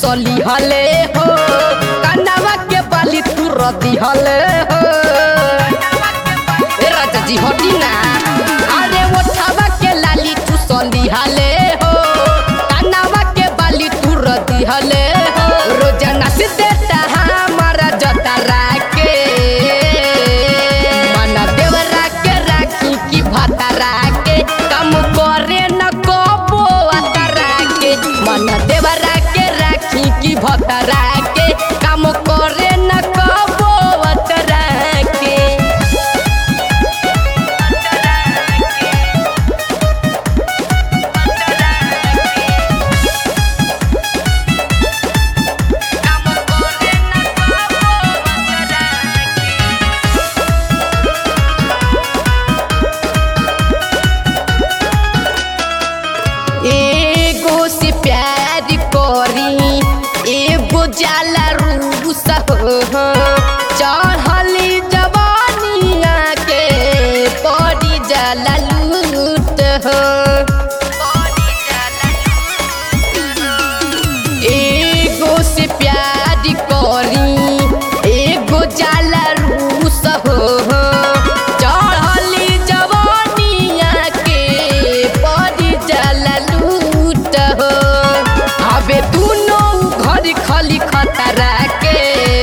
चुसली हले हो कनवा के बाली तू रदी हले हो ए राजा जी हटी ना अरे ओठवा के लाली चुसली हले हो कनवा के बाली तू रदी हले हो रोजाना से देता हमारा जतरा के मन देवरा के राखी की भातारा के कम करे न कबो अतरा के मन देवरा के राखी की भतरा के कम करे न कबो अतरा के एगो से प्यार करी एगो जाला रूस हो चढ़ली जवानिया के पड़ी जाला लूट हो एगो से प्यार करी एगो जाला रूस हो चढ़ली जवानिया के पड़ी जाला लूट हो अबे दुनो घर खली खतरा के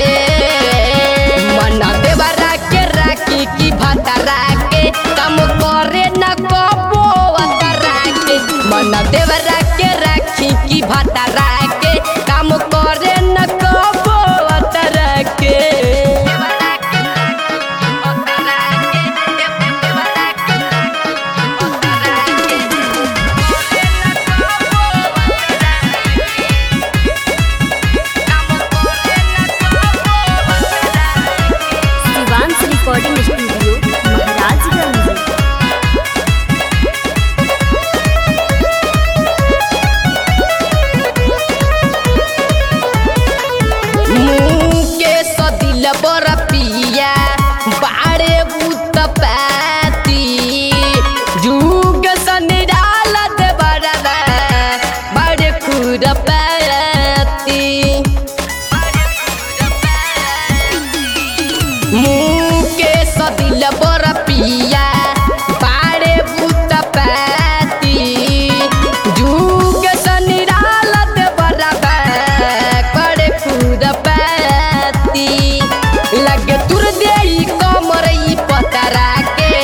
मन देवरा के राखी की भतरा के कम करे न कबो अतरा के मन देवरा के राखी की भतरा के काम करे न कबो अतरा के शिवांश रिकॉर्डिंग स्टूडियो महाराजगंज मुके सदिल बर पिया बाड़े बुत पाती जुग सनिराल दे बरदा बाड़े खुर पाती मुके सदिल बर पिया बाड़े बुत पाती जुग सनिराल दे बरदा करे खुद पाती लगे तुर देई कमर ई पतरा के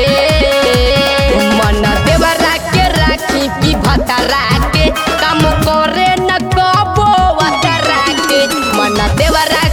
मन देवरा के राखी की भतरा के काम करे न कबो अतरा के मन देवरा